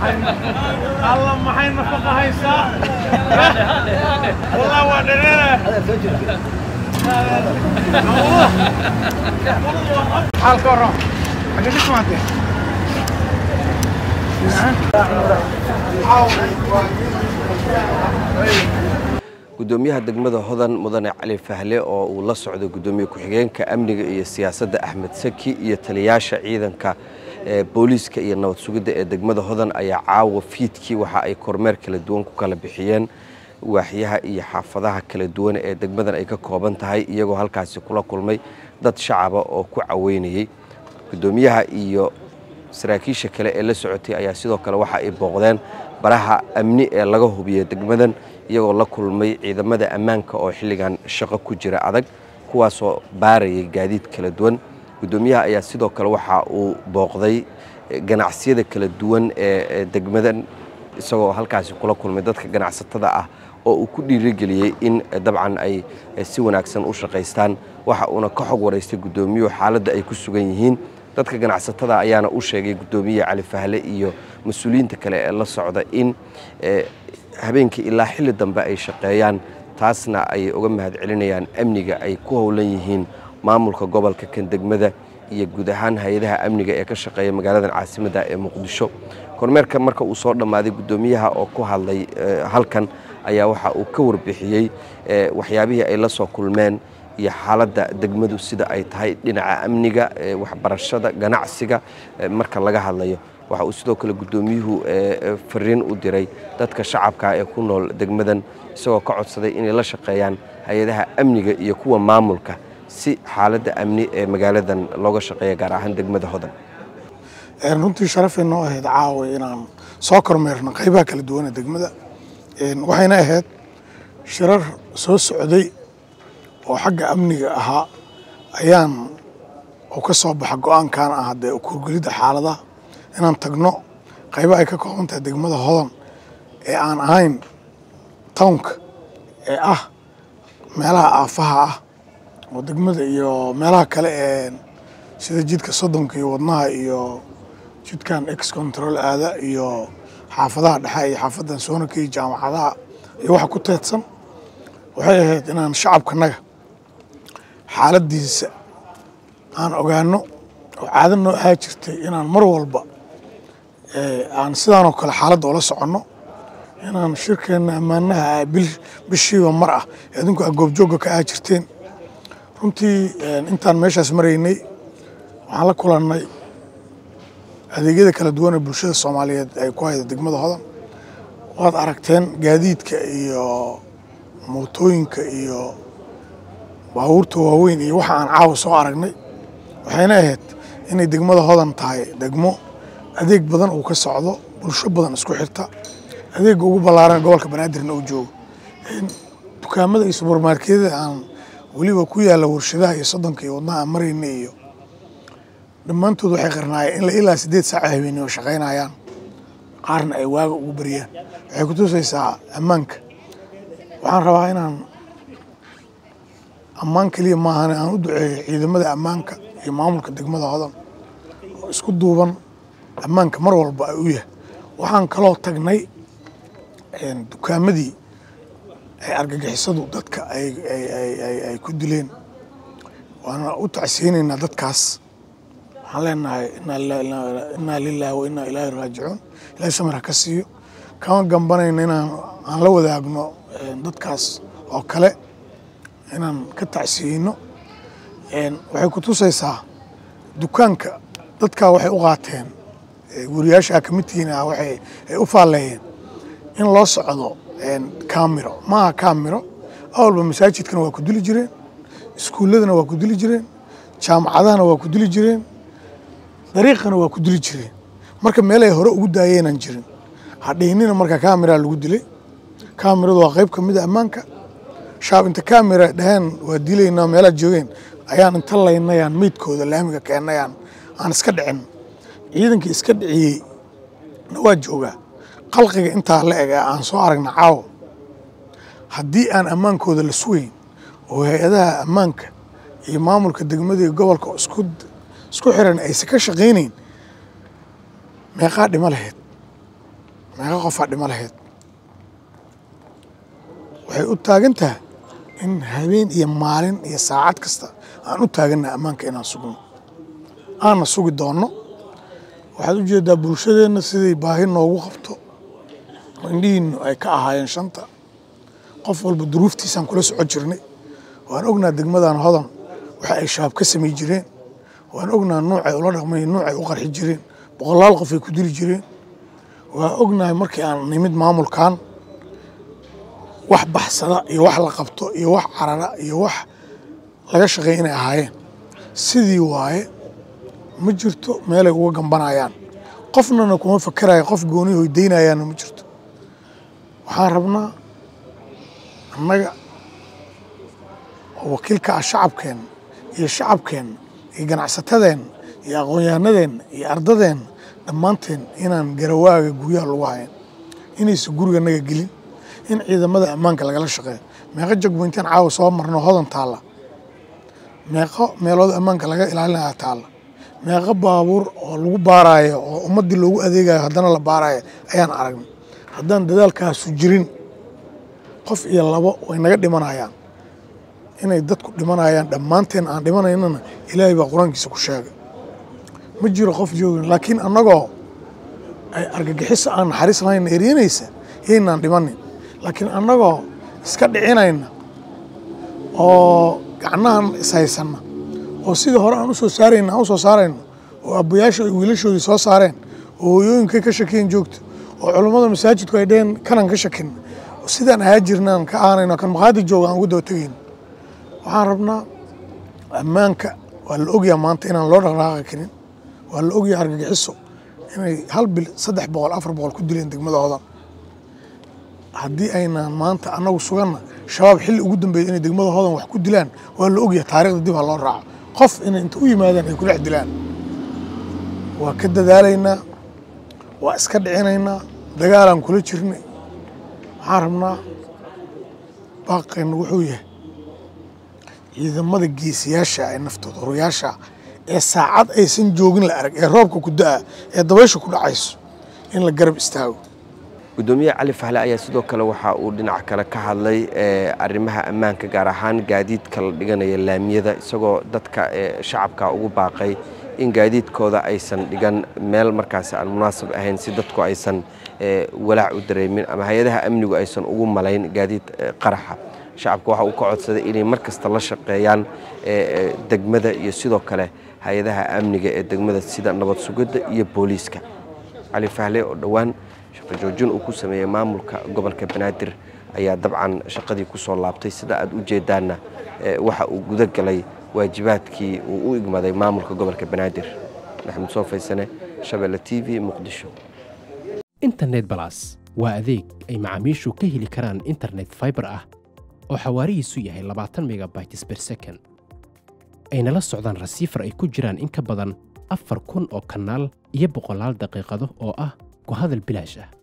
alla maxay nafaqa haysaa wallah waa dhereere xaalka waran xagee ka timaatee gudoomiyaha degmada hodan mudane cali fahle oo uu la socdo gudoomiye ku-xigeenka amniga iyo siyaasadda axmed saki iyo taliyaasha ciidanka booliiska iyo nabad sugidda ee degmada hodan ayaa caawa fiidkii waxa ay kormeer kala duwan ku kala bixiyeen waaxyaha iyo xaafadaha kala duwan ee degmadan ay ka kooban tahay iyagoo halkaasi kula kulmay dad shacaba oo ku caweynayey gudoomiyaha iyo saraakiisha kale ee la socotay ayaa sidoo kale waxa ay booqdeen baraha amni ee laga hubiyey degmadan iyagoo la kulmay ciidamada ammaanka oo xilligan shaqo ku jira adag kuwaasoo baarayay gaadiid kala duwan gudoomiyaha ayaa sidoo kale waxa uu booqday ganacsiyada kala duwan ee degmadan isagoo halkaasi kula kulmay dadka ganacsatada ah oo uu ku dhiirigeliyey in dabcan ay si wanaagsan u shaqaystaan waxa uuna ka xog waraystay gudoomiyuhu xaaladda ay ku sugan yihiin dadka ganacsatada ayaana u sheegay gudoomiye cali fahle iyo mas-uuliyiinta kale ee la socda in habeenkii ilaa xilli dambe ay shaqeeyaan taasna ay uga mahad celinayaan amniga ay ku howlan yihiin maamulka gobolka kan degmada iyo guud ahaan hay-adaha amniga ee ka shaqeeya magaaladan caasimadda ee muqdisho kormeerka marka uu soo dhammaaday gudoomiyaha oo ku hadlay halkan ayaa waxa uu ka warbixiyey waxyaabihii ay la soo kulmeen iyo xaaladda degmadu sida ay tahay dhinaca amniga waxbarashada ganacsiga marka laga hadlayo waxa uu sidoo kale gudoomiyuhu fariin u diray dadka shacabka ee ku nool degmadan isagoo ka codsaday inay la shaqeeyaan hay-adaha amniga iyo kuwa maamulka si xaaladda amni ee magaaladan looga shaqeeya gaar ahaan degmada hodan runtii sharafay noo ahayd caawa inaan soo kormeerno qaybaha kala duwan ee degmada waxayna ahayd shirar soo socday oo xagga amniga ahaa ayaan oo ka soo baxa go-aankan ah dee kurgelidda xaaladaha inaan tagno qayba ay ka kooban tahay degmada hodan ee aan ahayn townka ee ah meelaha aafaha ah oo degmada iyo meelaha kale ee sida jidka soddonka iyo wadnaha iyo jidkan ex control aada iyo xaafadaha dhexe iyo xaafadan soonaka iyo jaamacadaha iyo waxa ku teedsan waxay ahayd inaan shacabkanaga xaaladiisa aan ogaano oo caado noo ahaa jirtay inaan mar walba aan sidaanoo kale xaaladda ula soconno inaan shirkeenna ammaanaha bishiiba mar ah ee adinku aa goobjoogga ka aha jirteen runtii intaan meeshaas maraynay waxaan la kulannay adeegyada kala duwan ee bulshada soomaaliyeed ay ku hayda degmada hodan waad aragteen gaadiidka iyo mootooyinka iyo baabuurta waaweyn iyo waxa aan caawa soo aragnay waxayna ahayd inay degmada hodan tahay degmo adeeg badan uu ka socdo bulsho badan isku xirta adeegga ugu ballaaran gobolka banaadirna uu joogo dukaamada iyo subermarketyada aan weliba ku yaalla warshadaha iyo soddonka iyo wadnaha aan marayna iyo dhammaantood waxay qarnaayeen in la ilaa siddeed saaca habeenimo shaqaynayaan qaarna ay waaga ugu bariyaan waxay ku tusaysaa ammaanka waxaan rabaa inaan ammaan keliya maahane aan u duceeyo ciidamada ammaanka iyo maamulka degmada hodan oo isku duuban ammaanka mar walba ay u yahay waxaan kaloo tagnay dukaamadii ay argagixisadu dadka ay ku dileen waana u tacsiyeynaynaa dadkaas waxaan leenahay innaa lilaahi wa innaa ilaahi raajicuun ilaahay samir ha ka siiyo kama gambanayna inaan aan la wadaagno dadkaas oo kale inaan ka tacsiyeyno waxay ku tusaysaa dukaanka dadkaa waxay u qaateen wariyaasha kamidtihiin ah waxay ay u faalleeyeen in loo socdo kaamiro maaha kaamiro awalba masaajidkana waa ku dili jireen iskuulladana waa ku dili jireen jaamacadahana waa ku dili jireen dariiqana waa ku dili jireen marka meel ay hore ugu daayeenaan jirin hadhihinina marka kaamiraa lagu dilay kaamiradu waa qayb ka mid a ammaanka shaab inta kaamira dhaheen waa dilaynaa meelaad joogeen ayaan inta laynayaan meydkooda laamiga keennayaan aan iska dhicin ciidankii iska dhiciyey na waa joogaa qalqiga intaa la eg ee aan soo aragna caawo haddii aan ammaankooda la sugayn oo hay-adaha ammaanka iyo maamulka degmada iyo gobolka isku isku xiran aysan ka shaqaynayn meeqaa dhimo lahayd meeqa qofaa dhimo lahayd waxay u taagan tahay in habeen iyo maalin iyo saacad kasta aan u taagannaha ammaanka inaan sugno aanna sugi doonno waxaad u jeedaa bulshadeenna siday baahi noogu qabto oo indhihiinnu ay ka ahaayeen shanta qof walba duruuftiisaan kula socon jirnay waan ognaa degmadan hodan waxa ay shaab ka samay jireen waan ognaa nuucay ula dhaqmay nuucay u qarxi jireen boqolaal qof ay ku dili jireen waa ognahay markii aan nimid maamulkan wax baxsada iyo wax la qabto iyo wax carara iyo wax laga shaqeeya inay ahaayeen sidii waaye ma jirto meelay uga gambanayaan qofnana kuma fakeraya qof gooni hoydaynayaanna ma jirto waxaan rabnaa annaga oo wakiilka ah shacabkeenna iyo shacabkeenna iyo ganacsatadeenna iyo aqoon-yahanadeenna iyo ardadeenna dhammaanteen inaan garawaaga guryaha lagu hayan inaysan guriganaga gelin in ciidamada ammaanka lagala shaqeeyo meeqo jagboyntaan caawa soo marno hodan taalla meeqo meelood ammaanka laga ilaalinaya taalla meeqo baabuur oo lagu baaraayo oo ummaddii loogu adeegayo haddana la baarayo ayaan aragnay haddaan dadaalkaasu jirin qof iyo labo way naga dhimanayaan inay dadku dhimanayaan dhammaanteen aan dhimanaynana ilaahay baa qur-aankiisa ku sheegay ma jiro qof joogin laakiin annagoo ay argagixiso aan naxariis lahayn eryanaysa yaynaan dhimanin laakiin annagoo iska dhicinayna oo gacnahan ishaysanna oo sidii hore aan u soo saarayna aan u soo saarayno oo abbayaasha ay wiilashoodii soo saareen oo hooyooyinkay ka shakeen joogto oo culummada masaajidku ay dheheen kanan ka shakin sidaan ahaa jirnaan ka aanayno kan maqaadi jooga aan ugu daba tegayno waxaan rabnaa ammaanka waa la ogyaa maanta inaan loo dhaqdhaqaaqi karin waa la ogyaa argagixiso inay hal bil saddex boqol afar boqol ku dileen degmada hodan haddii aynaan maanta annagu suganna shabaab xilli ugu dambeeya inay degmada hodan wax ku dilaan waa la ogyahay taarikhda dib ha loo raaco qof inay inta u yimaadaan ay ku dhex dilaan waa ka dadaalaynaa waa iska dhicinaynaa dagaalaan kula jirnay waxaan rabnaa baaqeenna wuxuu yahay ciidamada geesiyaasha ee naftooda horuyaasha ee saacad aysan joogin la arag ee roobka ku da-a ee dabaysha ku dhacayso in la garab istaago gudoomiye cali fahle ayaa sidoo kale waxa uu dhinac kale ka hadlay arrimaha ammaanka gaar ahaan gaadiidka la dhiganaya laamiyada isagoo dadka shacabka ugu baaqay in gaadiidkooda aysan dhigan meel markaasi aan munaasab ahayn si dadku aysan walaac u dareemin ama hay-adaha amnigu aysan ugu malayn gaadiid qaraxa shacabka waxa uu ka codsaday inay mar kasta la shaqeeyaan degmada iyo sidoo kale hay-adaha amniga ee degmada sida nabad sugidda iyo booliiska cali fahle oo dhowaan shaqo joojin uu ku sameeyey maamulka gobolka banaadir ayaa dabcan shaqadii ku soo laabtay sida aad u jeedaanna waxa uu guda galay waajibaadkii uu u igmaday maamulka gobolka banaadir maxamed soo faysane shabeelle t v muqdisho internet balas waa adeeg ay macaamiishu ka heli karaan internet faibar ah oo xawaarihiisu yahay labaatan megabytes ber second ayna la socdaan rasiifar ay ku jiraan in ka badan afar kun oo kanaal iyo boqolaal daqiiqado oo ah ku hadal bilaash ah